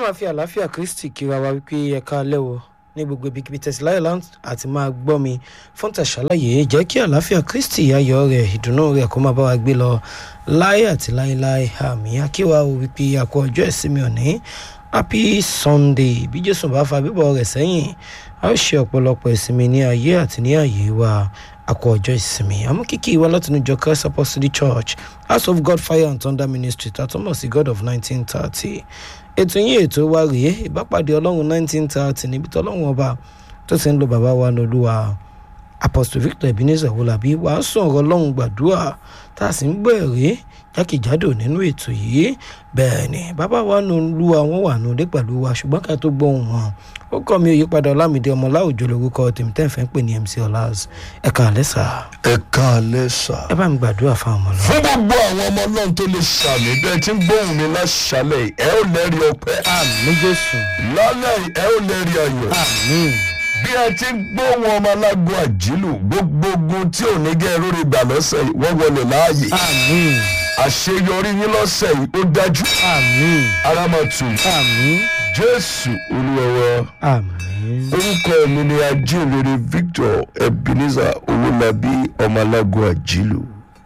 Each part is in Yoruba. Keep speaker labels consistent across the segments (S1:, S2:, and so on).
S1: máa fi àlàáfíà kristi kíra wa wípé ẹ̀ka lẹ́wọ̀ ní gbogbo ibikíbi tẹ̀síláyọ̀ láǹt àti máa gbọ́ mi fún tàṣàlàyé jẹ́ kí àlàáfíà kristi ayọ̀ rẹ̀ ìdùnnú rẹ̀ kó máa bá wa gbé lọ láyé àti láéláé àmì akíwa o wípé àkó ọjọ́ ìsinmi òní happy sunday bí jésù bá fa bíbọ̀ rẹ̀ sẹ́yìn a ó ṣe ọ̀pọ̀lọpọ̀ ìsinmi ní ayé àti ní àyè wa àkó ọjọ́ ìsinmi àmọ́ kíkì wa látinú jọ christ apostolic church house of god fire and thunder ministry tàtúmọ̀ sí god of nineteen thirty ètò yín ètò wa rèé ìbápàdé ọlọ́run nineteen thirty níbi tọ́lọ́run ọba tó ti ń lo bàbá wa lọ́lúwa apostle victor ebenezer wọlábí wàásù ọ̀rọ̀ ọlọ́run gbàdúrà tá a sì ń gbọ́ ẹ̀rí jákèjádò nínú ètò yìí bẹ́ẹ̀ ni bàbá wa nù lu àwọn wà nù dé pẹ̀lú wa ṣùgbọ́n ká tó gbóhùn wọn ó kọ́ mi òyípadà ọlámìdí ọmọ láwùjọ lórúkọ tèmi tẹ́ ń fẹ́ ń pè ní mc ọlás ẹ̀ka àlẹ́ sà
S2: ẹ káalẹ́ sà.
S1: ẹ bá mi gbàdúrà fáwọn ọmọ lọ.
S2: fún gbogbo àwọn ọmọ ọlọ́run tó lè sàmì bẹ́ẹ̀ tí ń gbóhùn mi láṣálẹ̀ yìí, ẹ ó lẹ́rìí ọpẹ́.
S1: àmì jésù
S2: lálẹ́ yìí, ẹ ó lẹ́rìí ayọ̀.
S1: àmì
S2: bí ẹ ti ń gbóhùn ọmọ alágbó àjílù gbogbo ogun tí ò ní gẹ́ lórí ìgbà lọ́sẹ̀ yìí wọ́n wọlé láàyè.
S1: àmì
S2: àṣeyọrí yín lọ́sẹ̀ yìí ó dájú.
S1: àmì
S2: ara máa tù
S1: àmì
S2: jésù olúwọ́wọ́.
S1: àmì.
S2: orúkọ mi ni ajínrere victor ebenezer owólabí ọmọ alágbó àjílù.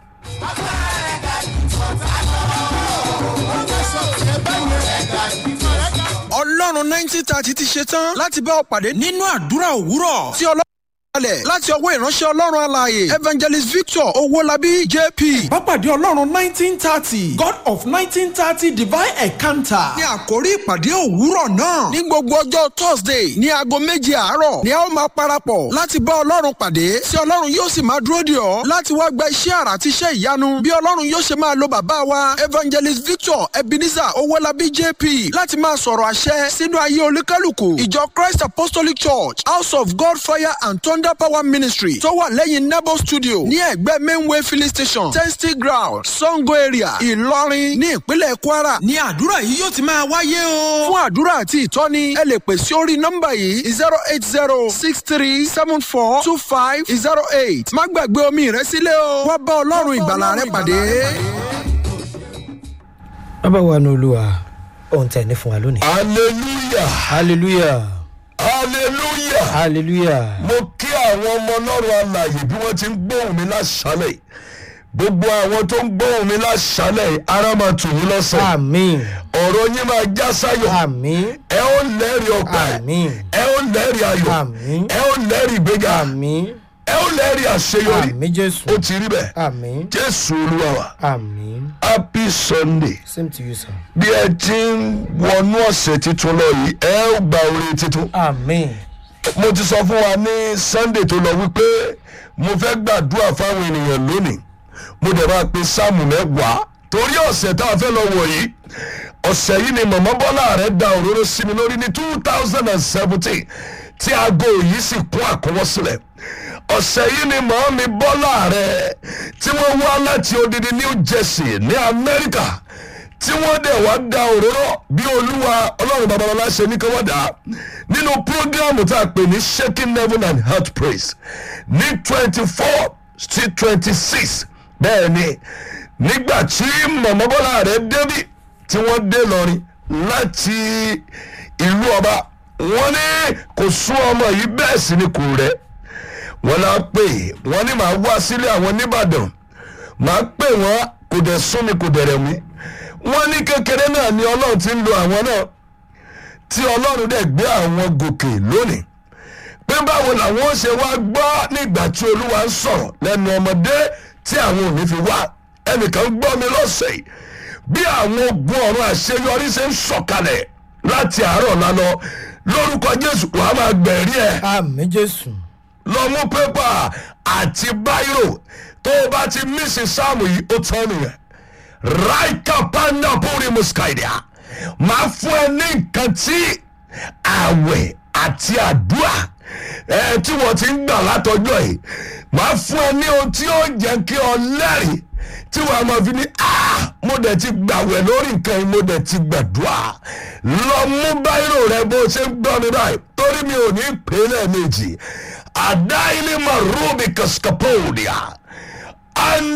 S3: ọlọ́run nineteen thirty ti ṣe tán láti bá ọ pàdé nínú àdúrà òwúrọ̀ tí ọlọ́run kalẹ̀ láti ọwọ́ ìránṣẹ́ ọlọ́run alààyè evangelist victor owólabí jp.
S4: Bápàdé Ọlọ́run nineteen thirty God of nineteen thirty divine encounter.
S3: ní àkórí ìpàdé òwúrọ̀ náà ní gbogbo ọjọ́ thursday ní aago méje àárọ̀ ni a ó máa parapọ̀ láti bá ọlọ́run pàdé tí ọlọ́run yóò sì máa dúró dè ọ́ láti wá gba iṣẹ́ àrà àti iṣẹ́ ìyanu bí ọlọ́run yóò ṣe máa lo bàbá wa evangelist victor ebenezer owólabí jp láti máa sọ̀rọ̀ àṣẹ sínú ayé olúkálùkù ìjọ christ apostolic church house of god fire and thunder power ministry tó wà lẹ́yìn nebo studio ní ẹ̀gbẹ́ mainway filling station testing ground sango area ìlọrin ní ìpínlẹ̀ kwara
S4: Ní àdúrà yìí yóò ti máa wáyé o.
S3: fún àdúrà àti ìtọ́ni ẹ lè pè sí orí nọ́mbà yìí zero eight zero six three seven four two five zero eight má gbàgbé omi rẹ sílẹ̀ o wá bá ọlọ́run ìgbàlà rẹ pàdé.
S1: bàbá wa ní olúwa ohun tẹ̀ ní fún wa lónìí.
S2: hallelujah
S1: hallelujah
S2: hallelujah.
S1: hallelujah
S2: mo kí àwọn ọmọ ọlọ́run alàyè bí wọ́n ti ń gbóhùn mi láṣálẹ̀ yìí. gbogbo àwọn tó ń gbóhùn mi láṣálẹ̀ yìí, ara máa tù yín lọ́sẹ̀
S1: àmín
S2: ọ̀rọ̀ yín máa já sáyọ̀
S1: àmín
S2: ẹ ó lẹ́rìí ọpẹ́
S1: àmín
S2: ẹ ó lẹ́rìí ayọ̀
S1: Àmín.
S2: ẹ ó lẹ́rìí ìgbéga
S1: àmín
S2: ẹ ó lẹ́rìí àṣeyọrí
S1: àmín jésù
S2: ó ti rí bẹ́ẹ̀
S1: àmín
S2: jésù olúwa wa
S1: àmín
S2: happy sunday
S1: same to you sir.
S2: bí ẹ ti ń wọnú ọ̀sẹ̀ tuntun lọ yìí ẹ ó gba oore tuntun
S1: àmín
S2: mo ti sọ fún wa ní sunday tó lọ wípé mo fẹ́ gbàdúrà fáwọn ènìyàn lónìí mo dẹ̀ máa pe sáàmù mẹ́wàá torí ọ̀sẹ̀ tá a fẹ́ lọ wọ̀ yìí ọ̀sẹ̀ yìí ni mọ̀mọ́ bọ́lá rẹ̀ da òróró sí mi lórí ní two thousand and seventeen tí aago yìí sì kún àkọwọ́sílẹ̀ ọ̀sẹ̀ yìí ni mọ̀ mi bọ́lá rẹ̀ tí wọ́n wá láti odidi new jersey ní amẹ́ríkà tí wọ́n dẹ̀ wá da òróró bí olúwa ọlọ́run babalọ́lá ṣe ní kí wọ́n dà á nínú prógrámù tá a pè ní shaking heaven and heart praise ní twenty four sí twenty six bẹ́ẹ̀ ni nígbà tí mọ̀mọ́ bọ́lá rẹ̀ débí tí wọ́n dé lọ́rin láti ìlú ọba wọ́n ní kò sún ọmọ yìí bẹ́ẹ̀ sì ni kò rẹ̀ wọ́n náà pè wọ́n ní màá wá sílé àwọn nìbàdàn màá pè wọ́n kò dẹ̀ sún mi kò dẹ̀ rẹ̀ mí wọ́n ní kékeré náà ni ọlọ́run ti ń lo àwọn náà tí ọlọ́run dẹ̀ gbé àwọn gòkè lónìí pé báwo làwọn ṣe wá gbọ́ nígbà tí olúwa ń sọ̀rọ̀ lẹ́nu ọmọdé tí àwọn ò ní fi wá ẹnìkan gbọ́ mi lọ́sẹ̀ yìí bí àwọn ogun ọ̀run àṣeyọrí ṣe ń sọ̀kalẹ̀ láti àárọ̀ lánàá lórúkọ jésù wàá máa gbẹ̀rí ẹ̀
S1: àmín jésù
S2: lọ mú pépà àti báírò tó o bá ti mísì sáàmù yìí ó tán nìyẹn raika panda puri muskaidia máa fún ẹ ní nǹkan tí àwẹ̀ àti àdúrà ẹ tí wọ́n ti ń gbà látọjọ́ yìí máa fún ẹ ní ohun tí ó jẹ́ kí ọ lẹ́rìí tí wàá máa fi ní ah mo dẹ̀ ti gbàwẹ̀ lórí nǹkan yìí mo dẹ̀ ti gbàdúrà lọ mú báírò rẹ bó ṣe ń gbọ́ mi báyìí torí mi ò ní pè é lẹ́ẹ̀mejì àdá ilé máa rúbi kàṣkàpọ̀ọ̀dìà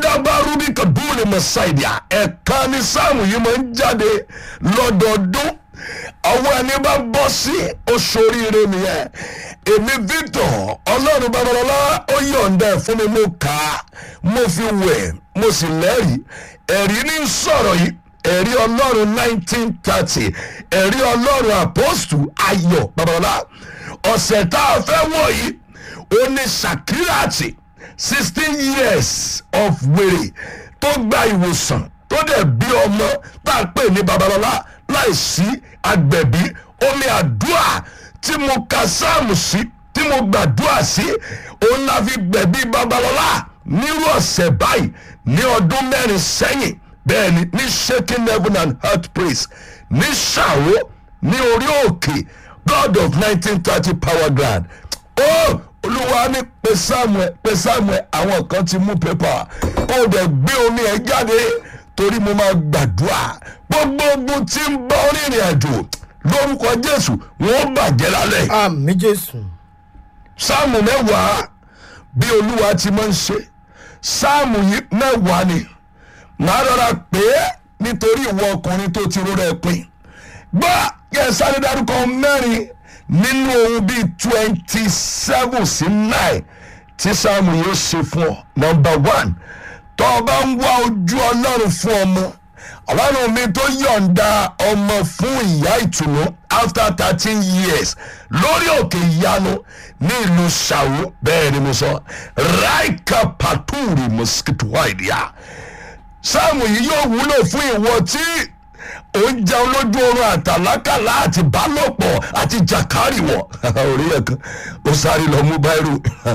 S2: andabarubi kaduli masaidia ẹ̀ka ní sáàmù yìí máa ń jáde lọ́dọọdún ọwọ́ ẹni bá bọ́ sí oṣù oríire nìyẹn èmi victor ọlọ́run babalọ́lá ó yọ̀ǹda ẹ̀ fún mi mo kà á mo fi wẹ̀ mo sì lẹ́rìí ẹ̀rí ní sọ̀rọ̀ yìí ẹ̀rí ọlọ́run nineteen thirty ẹ̀rí ọlọ́run apostle ayọ̀ babalọ́lá ọ̀sẹ̀ tá a fẹ́ wọ̀ yìí ó ní sakirati sixteen years of wèrè tó gba ìwòsàn tó dẹ̀ bí ọmọ tá a pè ní babalọ́lá láìsí agbẹ̀bí omi àdúrà tí mo ka sáàmù sí tí mo gbàdúrà sí òun la fi gbẹ̀bí babalọ́lá nírú ọ̀sẹ̀ báyìí ní ọdún mẹ́rin sẹ́yìn bẹ́ẹ̀ ni ní shaking heaven and heart praise ní ṣàwó ní orí òkè god of nineteen thirty power ground ó olúwa ní pé samuel pé samuel àwọn kan ti mú pépà kó o dẹ̀ gbé omi ẹ̀ jáde torí mo máa gbàdúrà gbogbo ogun tí ń bá rìnrìn àjò lórúkọ jésù wọn bàjẹ́ lálẹ́
S1: àmì jésù
S2: sáàmù mẹ́wàá bí olúwa ti máa ń ṣe sáàmù yìí mẹ́wàá ni màá rọra pé nítorí ìwọ ọkùnrin tó ti rọra ẹ pin gbọ́ yẹ sáré dárúkọ mẹ́rin nínú ohun bíi twenty seven sí nine tí sáàmù yóò ṣe fún ọ number one tó o bá ń wá ojú ọlọ́run fún ọmọ ọlọ́run mi tó yọ̀ǹda ọmọ fún ìyá ìtùnú after thirteen years lórí òkè ìyanu ní ìlú ṣàwó bẹ́ẹ̀ ni mo sọ raika paturi mosquito wáìdíà sáàmù yìí yóò wúlò fún ìwọ tí ó ń jẹun lójú oorun àtàlákàlà àti bálòpọ̀ àti jàkárìwọ̀ orí ẹ̀ kan ó sáré lọ mú báírò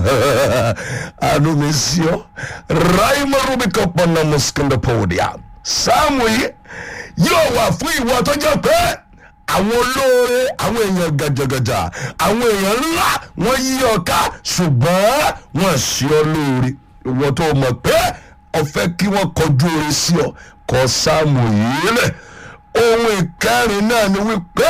S2: àánú mi sí ọ ráìmọ̀ rúbíkọ̀ pọ̀nà mosquito pọ̀wọ̀dìà sáàmù yìí yóò wà fún ìwọ tó jẹ́ pé àwọn olóore àwọn èèyàn gàjàgàjà àwọn èèyàn ńlá wọ́n yí ọ ká ṣùgbọ́n wọ́n ṣe ọ lóore ìwọ tó mọ̀ pé ọ̀fẹ́ kí wọ́n kọjú oore sí ọ kọ sáàmù yìí lẹ̀ ohun ìkẹrin náà ni wípé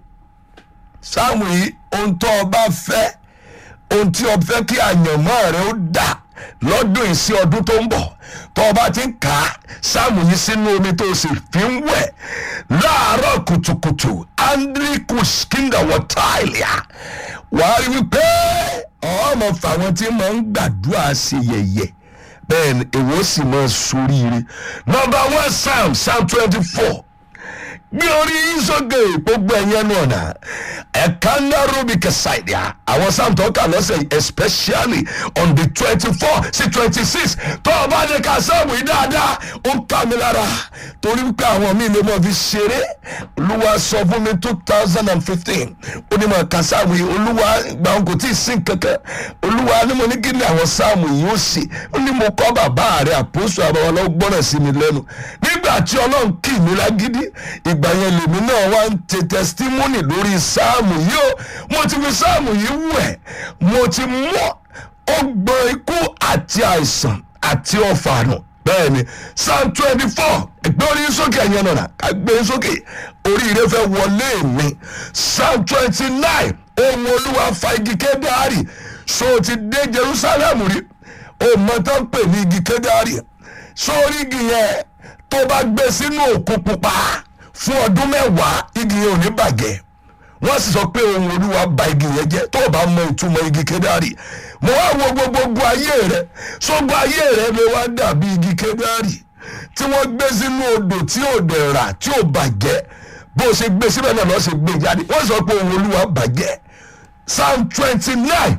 S2: sáàmù yìí ohun tó o bá fẹ́ ohun tí o fẹ́ kí àyànmọ́ rẹ ó dà lọ́dún yìí sí ọdún tó ń bọ̀ tó o bá ti ń kà á sáàmù yìí sínú omi tó o sì fi ń wẹ̀ láàárọ̀ kùtùkùtù andriku skinda wọ́táìlìà wàá rí wípé ọmọ fàwọn tí máa ń gbàdúrà sí yẹ̀yẹ̀ bẹ́ẹ̀ ni èwo sì máa soríire nọmba one psalm psalm twenty four gbé orí yín sókè gbogbo ẹ̀yẹn nù ọ̀nà ẹ̀ka ńlá rubi kẹsàìdìá àwọn psalm tó kà lọ́sẹ̀ yìí especially on the twenty four sí twenty six tó o bá ní ká sáàmù yìí dáadáa ó ń ká mi lára torí pé àwọn míì lè mọ̀ fi ṣeré olúwa sọ fún mi two thousand and fifteen ó ní mọ̀ ká sáàmù yìí olúwa gbà wọn kò tí ì sìn kankan olúwa ni mo ní kí ni àwọn sáàmù yìí ó sì ó ní mo kọ́ bàbá rẹ̀ àpòsù àbáwọlọ́ gbọ́dọ̀ sí mi lẹ́nu nígbà tí ọlọ́run kì mí lágídí ìgbà yẹn lèmi náà wá ń tẹ testimony lórí sáàmù yìí ó mo ti fi sáàmù yìí wẹ̀ mo ti mú ọgbọ́n ikú àti àìsàn àti ọ̀fà nù bẹ́ẹ̀ ni psalm twenty four ẹgbẹ́ orí sókè ẹ̀yẹn náà ká gbé sókè oríire fẹ́ wọlé mi psalm twenty nine ohun olúwa fa igi kédárì so ti dé jerusalem rí o mọ tó ń pè ní igi kédárì sórí igi yẹn tó bá gbé sínú òkun pupa fún ọdún mẹ́wàá igi yẹn ò ní bàjẹ́ wọ́n sì sọ pé ohun olúwa ba igi yẹn jẹ́ tó o bá mọ ìtumọ̀ igi kédárì mo wá wo gbogbo ayé rẹ sógbó ayé rẹ lè wá dàbí igi kédárì tí wọ́n gbé sínú odò tí ò dẹ̀ rà tí ò bàjẹ́ bó o ṣe gbé síbẹ̀ náà lọ́ọ́ ṣe gbé jáde wọ́n sọ pé ohun olúwa bàjẹ́ psalm twenty nine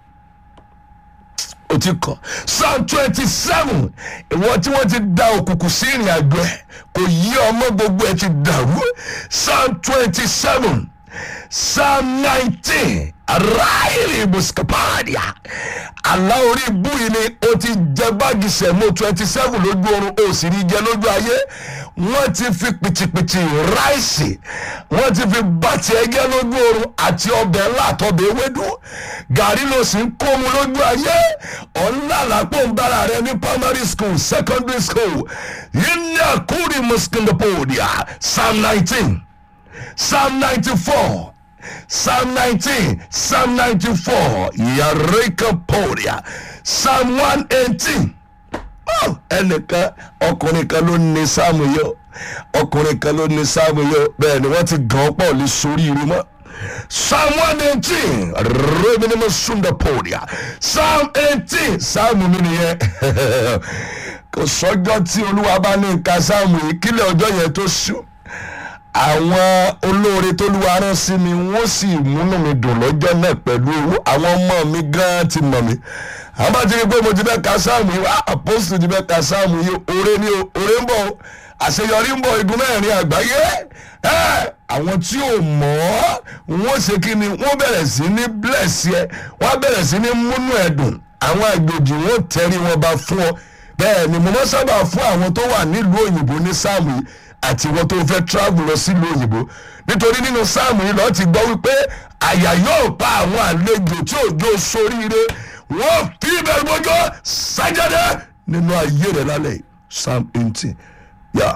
S2: o ti kọ psalm twenty seven ìwọ tí wọ́n ti da òkùnkùn sí ìrìn àjò ẹ̀ kò yí ọmọ gbogbo ẹ̀ ti dàrú psalm twenty seven psalm nineteen ráìlì mùsùlùmí àlá orí ibú yìí ni o ti jẹ báàgì sẹ̀mó twenty seven lójú oorun o sì rí jẹ lójú ayé wọ́n ti fi pìtìpìtì ráìsì wọ́n ti fi bàtì ẹgẹ́ lójú oorun àti ọbẹ̀ ńlá àtọbẹ̀ ewédú gàrí ló sì ń kó mu lójú ayé ọ̀nlàlápò ń bára rẹ ní primary school secondary school yìí ní àkúrì mùsùlùmí psalm nineteen psalm ninety four psalm nineteen psalm ninety four yareka poria psalm one eighteen ẹnìkan ọkùnrin kan ló ní sáàmù yìí ọkùnrin kan ló ní sáàmù yìí bẹ́ẹ̀ ni wọ́n ti gàn ọ́ pọ̀ lè sórí irú mọ́ psalm one eighteen reminimu sunda podia psalm eighteen sáàmù mi nìyẹn kò sọ́jọ́ tí olúwa bá ní nǹkan sáàmù yìí kílẹ̀ ọjọ́ yẹn tó sùn àwọn olóore tó lu arán sí mi wọ́n sì múnú mi dùn lọ́jọ́ náà pẹ̀lú owó àwọn ọmọ mi gan ti mọ̀ mí àwọn bá ti rí i pé mo ti fẹ́ ka sáàmù yìí wá àpòsù ti fẹ́ ka sáàmù yìí oore ni o oore ń bọ̀ o àṣeyọrí ń bọ̀ igun mẹ́rin àgbáyé ẹ́ àwọn tí ò mọ̀ ọ́ wọ́n ṣe kí ni wọ́n bẹ̀rẹ̀ sí ní bless yẹ wọ́n bẹ̀rẹ̀ sí ní múnú ẹ̀dùn àwọn àgbèjì wọn tẹ̀rí wọn bá fún ọ bẹ́ẹ̀ ni mo mọ́ sábà fún àwọn tó wà nílùú òyìnbó ní sáàmù yìí àti wọn tó fẹ́ travel lọ sílùú òyìnbó nítorí nínú sáàmù yìí lọ́ọ́ ti gbọ́ wípé àyà yóò pa àwọn àlejò tí òjò soríire wọ́n fi ìbẹ̀rù bójó sájáde nínú ayé rẹ̀ lálẹ́ yìí psalm eighteen yà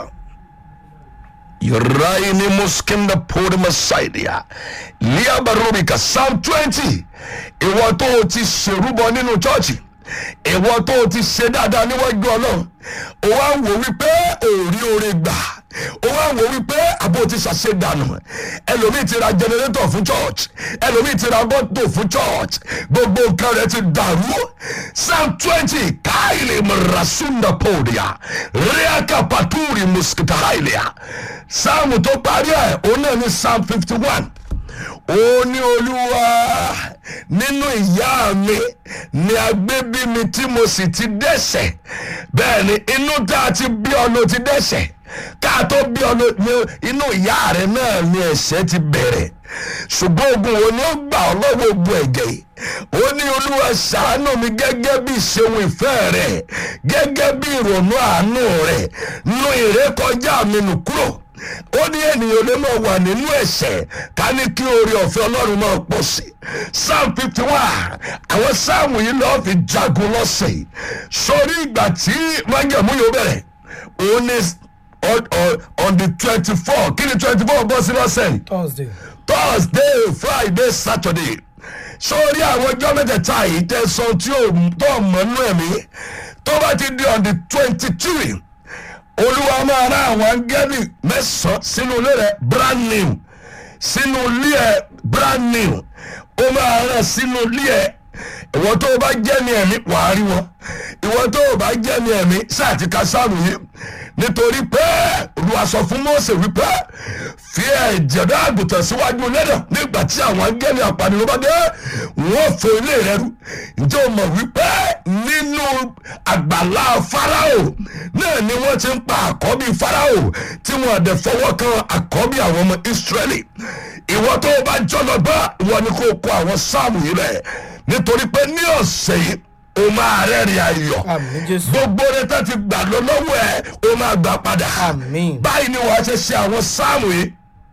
S2: yoraini muskinda pori masaidia liabarubika psalm twenty ìwọ tó o ti ṣèrúbọ nínú chọ́ọ̀chì ìwọ tó o ti ṣe dáadáa níwájú ọlọ́run o wá wò wípé òórí oore gbà o wá wò wípé àbò ti ṣàṣe dànù ẹlòmíì ti ra jẹnẹrétọ̀ fún church ẹlòmíì ti ra bọ́tò fún church gbogbo nǹkan rẹ ti dàrú psalm twenty káìlì mọ̀rasúndà pòdìà ríàkà pàtúrì mùsùkìtà àìlìà psalm tó parí ẹ̀ òun náà ní psalm fifty one ó ní olúwa nínú ìyá mi ni agbébí mi tí mo sì ti dẹ́sẹ̀ bẹ́ẹ̀ ni inú tá a ti bí ọ ló ti dẹ́sẹ̀ ká tó bí ọ ló ní inú ìyá rẹ náà ni ẹ̀ṣẹ̀ ti bẹ̀rẹ̀ ṣùgbọ́n ogun wo ni ó gbà ọ́ lọ́wọ́ ogun ẹ̀jẹ̀ yìí ó ní olúwa ṣàánú mi gẹ́gẹ́ bí ìṣeun ìfẹ́ rẹ̀ gẹ́gẹ́ bí ìrònú àánú rẹ̀ nu ìrékọjá mi nù kúrò ó ní ènìyàn lè máa wà nínú ẹ̀ṣẹ̀ ká ní kí oore ọ̀fẹ́ ọlọ́run máa pọ̀ sí psalm fifty one àwọn sáàmù yìí lọ́ọ́ fi jagun lọ́sẹ̀ yìí sórí ìgbà tí májàmú yóò bẹ̀rẹ̀ òun ní on- on- on the twenty four kí ni twenty four bọ́ sí lọ́sẹ̀ yìí
S1: thursday
S2: thursday friday saturday sórí àwọn ọjọ́ mẹ́tẹ̀ẹ̀ta yìí tẹ̀sán tí ò tó mọ́nú ẹ̀mí tó bá ti di on the twenty two olúwa máa rán àwọn áńgẹ́lì mẹ́sàn-án sínú ilé rẹ̀ brand new sínú ilé ẹ̀ brand new ó máa rán sínú ilé ẹ̀ ìwọ tó o bá jẹ́ ní ẹ̀mí wàá rí wọn ìwọ tó o bá jẹ́ ní ẹ̀mí sáà ti ka sáàmù yìí nítorí pé olúwa sọ fún mọ́ọ̀sẹ̀ wípé fi ẹ̀jẹ̀ náà àgùntàn síwájú lẹ́dọ̀ nígbà tí àwọn angẹ́lì apanirun bá dé wọ́n fò ilé rẹ rú ǹjẹ́ o mọ̀ wípé nínú àgbàlá farao náà ni wọ́n ti ń pa àkọ́bí farao tí wọ́n àdẹ fọwọ́ kan àkọ́bí àwọn ọmọ israẹli ìwọ tó o bá jọlọ bá ìwọ ni kò kó àwọn sáàmù yìí rẹ nítorí pé ní ọ̀sẹ̀ yìí o máa rẹ́rìn ayọ̀
S1: àmì jésù
S2: gbogbo rẹ tó ti gbà lọ lọ́wọ́ ẹ o máa gbà padà
S1: Àmín.
S2: báyìí ni wàá ṣe ṣe àwọn sáàmù yìí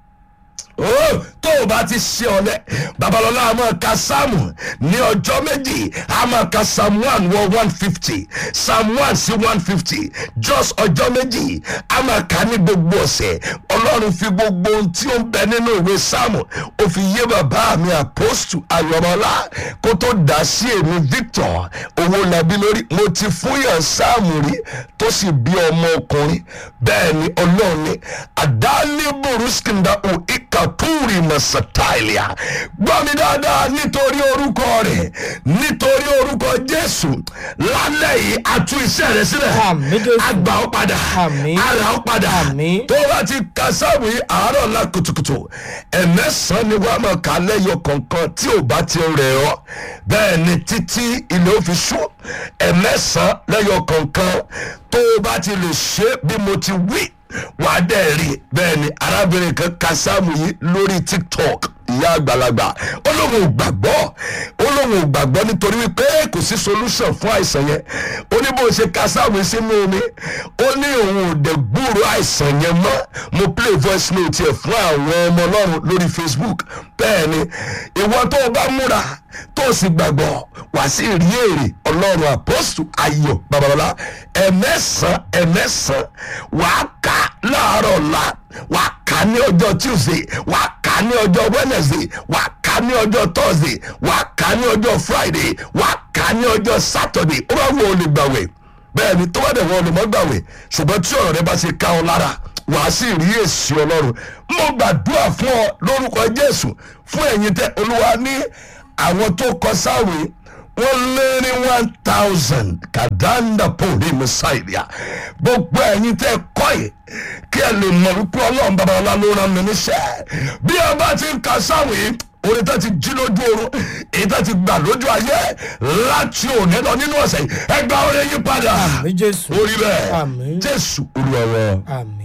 S2: ó tó o bá ti ṣe ọlẹ babalọla a máa ka sáàmù ní ọjọ́ méjì a máa ka psalm one wọ one fifty psalm one sí one fifty just ọjọ́ méjì a máa ka ní gbogbo ọ̀sẹ̀ ọlọ́run fi gbogbo ohun tí ó ń bẹ nínú ìwé sáàmù ó fi yé bàbá mi àpọ́stù ayọ̀mọ́lá kó tó dá sí èmi victor owó nàbí lórí mo ti fún yàn sáàmù rí tó sì bí ọmọ ọkùnrin bẹ́ẹ̀ ni ọlọ́run ní àdáálé boruskinda o ikaturi masatailia gbọ́ mi dáadáa nítorí orúkọ rẹ̀ nítorí orúkọ jésù lálẹ́ yìí àtú iṣẹ́ rẹ̀ sílẹ̀
S1: Àmín, Jésù.
S2: àgbà ó padà
S1: Àmín.
S2: ara ó padà
S1: Àmín.
S2: tó bá ti ka sáàmù yìí àárọ̀ la kùtùkùtù ẹ̀mẹ́sàn-án ni wàá máa kà á lẹ́yọ kọ̀ọ̀kan tí ò bá ti rẹ̀ ọ́ bẹ́ẹ̀ ni títí ilé ó fi ṣú ẹ̀mẹ́sàn-án lẹ́yọ kọ̀ọ̀kan tó o bá ti lè ṣe é bí mo ti wí wàá dẹ̀ rí i bẹ́ẹ̀ ni arábìnrin kan ka sáàmù yìí lórí tiktok ìyá àgbàlagbà ó lóun ò gbàgbọ́ ó lóun ò gbàgbọ́ nítorí wípé kò sí solution fún àìsàn yẹn ó ní bó ṣe ka sáàmù yìí sínú omi ó ní òun ò dẹ̀ gbúrò àìsàn yẹn mọ́ mo play voice note yẹn fún àwọn ọmọ ọlọ́run lórí facebook bẹ́ẹ̀ ni ìwọ tó o bá múra tó o sì gbàgbọ́ wá sí rí èrè ọlọ́run àpọ́sù ayọ̀ babalọ́lá ẹ̀mẹ́sàn ẹ̀mẹ́sàn wàá kà láàárọ̀ ọ̀la wàá kà ní ọjọ́ tuesday wàá kà ní ọjọ́ wednesday wàá kà ní ọjọ́ thursday wàá kà ní ọjọ́ friday wàá kà ní ọjọ́ saturday ó bá wọ olè gbàwẹ̀ bẹ́ẹ̀ ni tó bá dẹ̀ wọ olè mọ́ gbàwẹ̀ ṣùgbọ́n tí ọ̀rọ̀ rẹ bá ṣe ká ọ lára wàá sì rí èsì ọlọ́run mo gbàdúrà fún ọ lórúkọ jésù fún ẹ̀yin tẹ olúwa ní àwọn tó kọ sáwé wọ́n lé ní one thousand kàdáńdà pòlì mẹ́sàìlìà gbogbo ẹ̀yin tẹ́ kọ́ yìí kí ẹ lè mọ̀ wípé ọlọ́run babalọ́lá ló rán mi níṣẹ́ bí ẹ bá ti ń ka sáwé orin tó ti jí lójú oorun èyí tó ti gbà lójú ayé láti òní lọ nínú ọ̀sẹ̀ yìí ẹ gba orin yín padà
S1: àmì jésù
S2: orí bẹ́ẹ̀
S1: Àmín.
S2: jésù olúwa wa.
S1: àmì.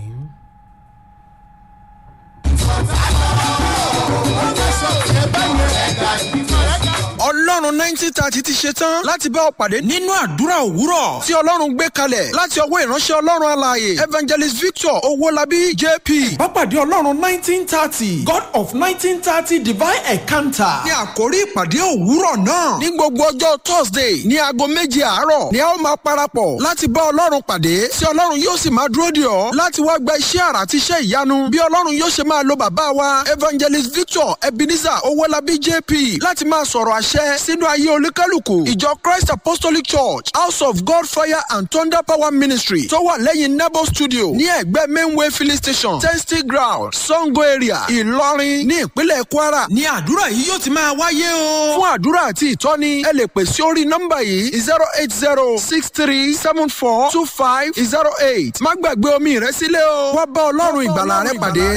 S3: ọlọ́run nineteen thirty ti ṣe tán láti bá ọ pàdé nínú àdúrà òwúrọ̀ tí ọlọ́run gbé kalẹ̀ láti ọwọ́ ìránṣẹ́ ọlọ́run alààyè evangelist victor owólabí jp.
S4: Bápàdé Ọlọ́run nineteen thirty God of nineteen thirty divine encounter.
S3: ní àkórí ìpàdé òwúrọ̀ náà ní gbogbo ọjọ́ thursday ní aago méje àárọ̀ ni a ó máa parapọ̀ láti bá ọlọ́run pàdé tí ọlọ́run yóò sì máa dúró dè ọ́ láti wá gba iṣẹ́ àrà àti iṣẹ́ ìyanu bí ọlọ́run yóò ṣe máa lo bàbá wa evangelist victor ebenezer owólabí jp láti máa sọ̀rọ̀ àṣẹ sínú ayé olúkálùkù ìjọ christ apostolic church house of god fire and thunder power ministry tó wà lẹ́yìn nebo studio ní ẹ̀gbẹ́ mainway filling station testing ground sango area ìlọrin ní ìpínlẹ̀ kwara ní àdúrà yìí yóò ti máa wáyé o. fún àdúrà àti ìtọ́ni ẹ lè pè sí orí nọ́mbà yìí zero eight zero six three seven four two five zero eight má gbàgbé omi rẹ sílẹ̀ o wá bá ọlọ́run ìgbàlà rẹ pàdé.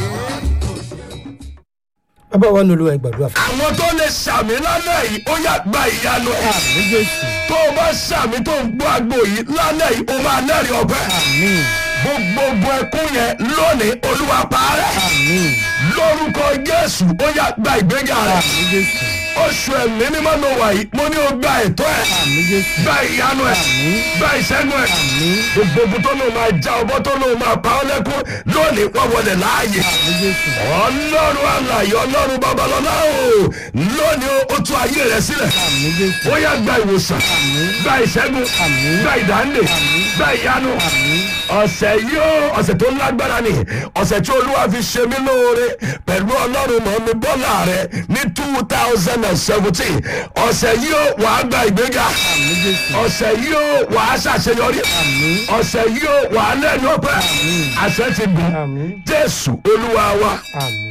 S1: bàbá wa nílò ẹ gbàdúrà fún
S2: àwọn tó lè sàmì lálẹ́ yìí ó yà gba ìyanu ẹ̀.
S1: àmì jésù
S2: tó o bá sàmì tó ń gbọ́ àgbo yìí lálẹ́ yìí o máa lẹ́rìí ọ̀fẹ́.
S1: àmì
S2: gbogbo ẹkún yẹn lónìí olúwa parẹ́.
S1: àmì
S2: lórúkọ jésù ó yà gba ìgbéga rẹ̀.
S1: àmì jésù
S2: oṣù ẹ̀mí mímọ́ ló wà yìí mo ní o gba ẹ̀tọ́ ẹ̀.
S1: àmì jésù
S2: gba ìyanu ẹ̀. gba ìṣẹ́gun ẹ̀. gbogbo ogun tó lóun máa já ọbọ̀ tó lóun máa pa ọ́ lẹ́kún lónìí wọ́n wọlé láàyè.
S1: àmì jésù
S2: ọlọ́run àlàyé ọlọ́run babalọ́lá o lónìí o ó tún ayé rẹ̀ sílẹ̀
S1: àmì jésù
S2: ó yà gba ìwòsàn gba ìṣẹ́gun
S1: Àmín.
S2: gba ìdáǹdè gba ìyanu ọ̀sẹ̀ yìí ó ọ̀sẹ̀ tó lágbára ni ọ̀sẹ̀ tí olúwa fi ṣe mí lóore pẹ̀lú ọlọ́run mọ̀ mi bọ́lá rẹ ní two thousand and seventeen ọ̀sẹ̀ yìí ó wàá gba ìgbéga
S1: àmì jésù
S2: ọ̀sẹ̀ yìí ó wàá ṣàṣeyọrí ọ̀sẹ̀ yìí ó wàá lẹ́nu ọpẹ́ àṣẹ ti gùn
S1: Àmín.
S2: jésù olúwa wa
S1: àmì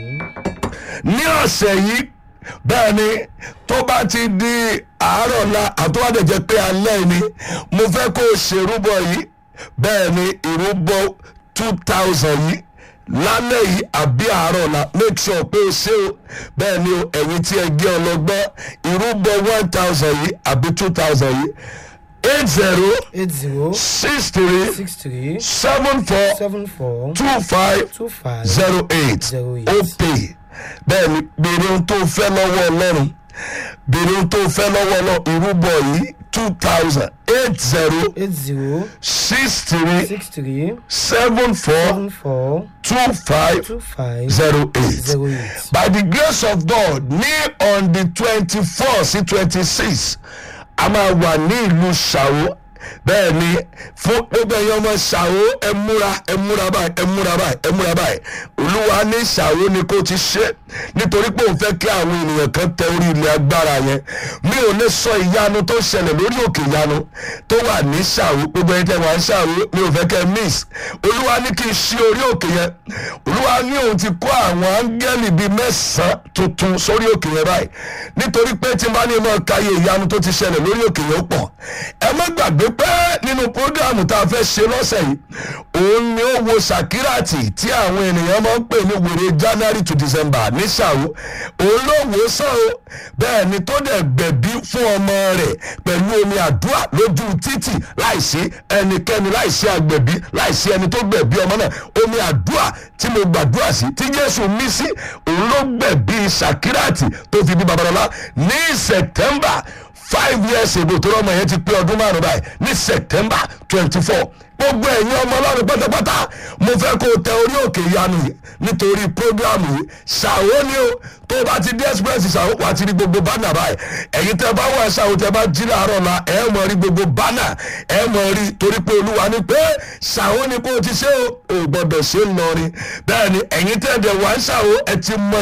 S2: ní ọ̀sẹ̀ yìí bẹ́ẹ̀ ni tó bá ti di àárọ̀ la àtúwádẹ̀ jẹ́ pé alẹ́ ni mo fẹ́ kó o ṣèrúbọ yìí bẹ́ẹ̀ ni ìrúbọ two thousand yìí lálẹ́ yìí àbí àárọ̀ la make sure pé o ṣe o bẹ́ẹ̀ ni o ẹ̀yin tí ẹ gé ọlọ́gbọ́n ìrúbọ one thousand yìí àbí two thousand yìí eight zero
S1: eight zero
S2: six three
S1: six three
S2: seven four
S1: seven four
S2: two five
S1: two five
S2: zero eight
S1: Zero eight.
S2: ó pè bẹ́ẹ̀ ni béèrè ohun tó fẹ́ lọ́wọ́ ọlọ́run béèrè ohun tó fẹ́ lọ́wọ́ ọlọ́run ìrúbọ yìí two thousand eight zero
S1: eight zero
S2: six three
S1: six three
S2: seven four
S1: seven four
S2: two five
S1: two five
S2: zero eight
S1: zero eight.
S2: by the grace of god ní on the twenty four sí twenty six a máa wà ní ìlú ṣàwó bẹ́ẹ̀ ni fún gbogbo ẹ̀yin ọmọ ṣàwó ẹ múra ẹ múra báyìí ẹ múra báyìí ẹ múra báyìí olúwa ní ṣàwó ni kò ti ṣe nítorí pé òun fẹ́ kí àwọn ènìyàn kan tẹ orí ilẹ̀ agbára yẹn mi ò lè sọ ìyanu tó ṣẹlẹ̀ lórí òkè ìyanu tó wà ní ṣàwó gbogbo ẹ̀yin tẹ́ wà ń ṣàwó mi ò fẹ́ kẹ́ miss olúwa ní kí n ṣí orí òkè yẹn olúwa ní òun ti kó àwọn áńgẹ́lì bíi mẹ́sàn-án tuntun sórí òkè yẹn báyìí nítorí pé tí n bá ní mọ̀ káyé ìyanu tó ti ṣẹlẹ̀ lórí òkè yẹn ó pọ̀ ẹ má gbàgbé pé nínú prógámù tá a fẹ́ ṣe lọ́sẹ̀ yìí òun ni ó wo sàkíràtì tí àwọn ènìyàn máa ń pè ní wèrè january to december ní ṣàwó òun ló wò ó sàn o bẹ́ẹ̀ ni tó dẹ̀ gbẹ̀bí fún ọmọ rẹ̀ pẹ̀lú omi àdúrà lójú títì láìsí ẹnikẹ́ni láìsí agbẹ̀bí láìsí ẹni tó gbẹ̀bí ọmọ náà omi àdúrà tí mo gbàdúrà sí tí jésù mí sí òun ló gbẹ̀bí sàkíràtì tó fi bí babalọ́lá ní september five years ago tó lọ́mọ yẹn ti pé ọdún márùn báyìí ní september twenty four gbogbo ẹ̀yin ọmọ ọlọ́run pátápátá mo fẹ́ kó o tẹ orí òkè ìyanu yìí nítorí prógrámù yìí ṣàwó ni o tó o bá ti dé express ṣàwó wà á ti rí gbogbo bánà báyìí ẹ̀yin tẹ bá wà ṣàwó tẹ bá jí láàárọ̀ la ẹ̀ mọ̀ rí gbogbo bánà ẹ̀ mọ̀ rí torí pé olúwa ni pé ṣàwó ni kó o ti ṣe o ò gbọ́dọ̀ ṣe ń lọ rí bẹ́ẹ̀ ni ẹ̀yin tẹ̀ dẹ̀ wà ń ṣàwó ẹ ti mọ